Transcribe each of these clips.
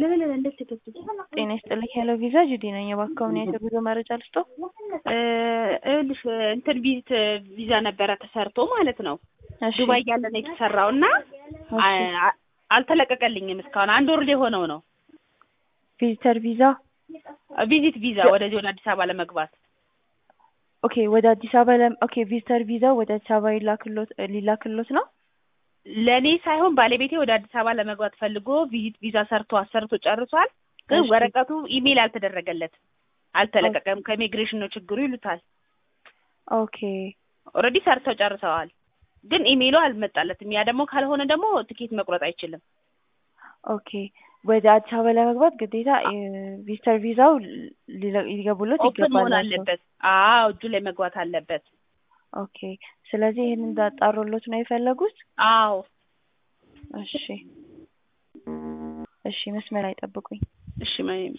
ለምን እንዴት ተከፍቶ ጤና ይስጥልኝ። ሄሎ ቪዛ ጁዲ ነኝ። እባክዎን የጉዞ መረጃ ልስጦ? ይኸውልሽ እንትን ቪዚት ቪዛ ነበረ ተሰርቶ ማለት ነው እሺ ዱባይ ያለ ነው የተሰራው እና አ- አልተለቀቀልኝም እስካሁን አንድ ወር ሊሆነው ነው ቪዚተር ቪዛ ቪዚት ቪዛ ወደዚህ ወደ አዲስ አበባ ለመግባት ኦኬ። ወደ አዲስ አበባ ለም ኦኬ። ቪዚተር ቪዛ ወደ አዲስ አበባ ሊላክሎት ሊላክሎት ነው? ለእኔ ሳይሆን ባለቤቴ ወደ አዲስ አበባ ለመግባት ፈልጎ ቪዚት ቪዛ ሰርቶ አሰርቶ ጨርሷል። ግን እሺ። ወረቀቱ ኢሜይል አልተደረገለትም፣ አልተለቀቀም። ከኢሚግሬሽን ነው ችግሩ ይሉታል። ኦኬ ኦልሬዲ ሰርተው ጨርሰዋል፣ ግን ኢሜይሉ አልመጣለትም። ያ ደግሞ ካልሆነ ደግሞ ትኬት መቁረጥ አይችልም። ኦኬ። ወደ አዲስ አበባ ለመግባት ግዴታ ቪዚተር ቪዛው ሊለ- ሊገቡሎት ኦፕን መሆን ይገባል። አለበት። አዎ እጁ ላይ መግባት አለበት። ኦኬ። ስለዚህ ይህን እንዳጣሩሎት ነው የፈለጉት? አዎ እሺ እሺ፣ መስመር ላይ ጠብቁኝ። እሺ ማየም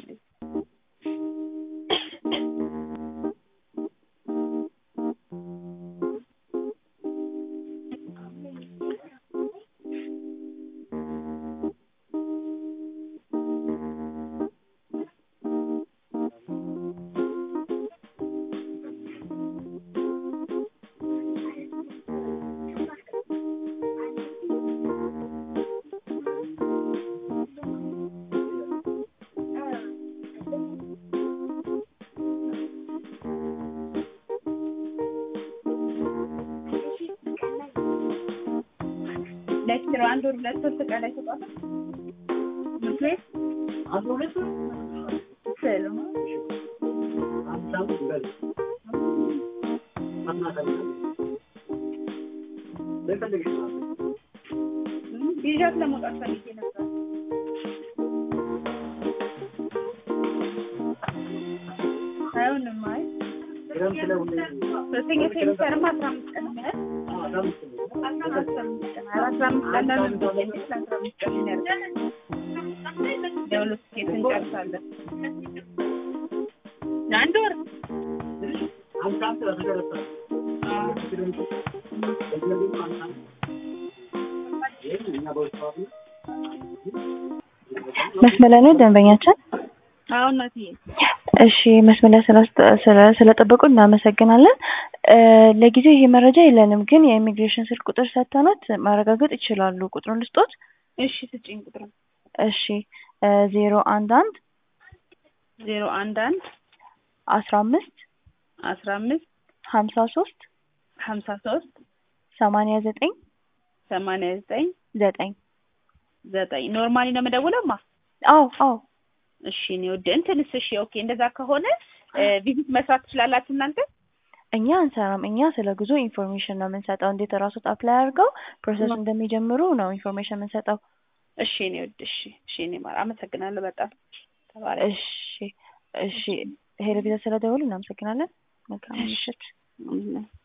ለኪሎ አንድ ወር ሁለት ሶስት ቀን ላይ ተቋጣ ምንት ቤት አንድ ሁለት ስል ይዣት ለመውጣት ፈልጌ ነበር። አይሆንም። አይ ሁለተኛ ሴሚስተርማ አስራ አምስት ቀን ነው ያህል አስራ አምስት ቀን ኧረ አስራ አምስት ቀን ለምን ብዬሽ ለአስራ አምስት ቀን ነው ያልኩት። የሁለት ኬት እንጨርሳለን። ለአንድ ወር መስመር ላይ ነው ደንበኛችን? አሁን ናትዬ እሺ መስመር ላይ ስላስጠ- ስለ- ስለጠበቁ እናመሰግናለን። እ ለጊዜው ይሄ መረጃ የለንም፣ ግን የኢሚግሬሽን ስልክ ቁጥር ሰጥተናት ማረጋገጥ ይችላሉ። ቁጥሩን ልስጦት? እሺ ስጭኝ ቁጥር እሺ ዜሮ አንድ አንድ ዜሮ አንድ አንድ አስራ አምስት አስራ አምስት ሀምሳ ሶስት ሀምሳ ሶስት ሰማንያ ዘጠኝ ሰማንያ ዘጠኝ ዘጠኝ ዘጠኝ ኖርማሊ ነው የምደውለውማ። አዎ አዎ እሺ እኔ ወደ እንትንስ እሺ ኦኬ እንደዛ ከሆነ ቪዚት መስራት ትችላላችሁ እናንተ? እኛ አንሰራም። እኛ ስለ ጉዞ ኢንፎርሜሽን ነው የምንሰጠው። እንዴት እራሶት አፕላይ አድርገው ፕሮሰስ እንደሚጀምሩ ነው ኢንፎርሜሽን የምንሰጠው። እሺ እኔ ወድ እሺ እሺ እኔ ማር አመሰግናለሁ በጣም ተባረክ። እሺ እሺ ሄሎ ቪዛ ስለደወሉ እናመሰግናለን። መልካም ምሽት። እሺ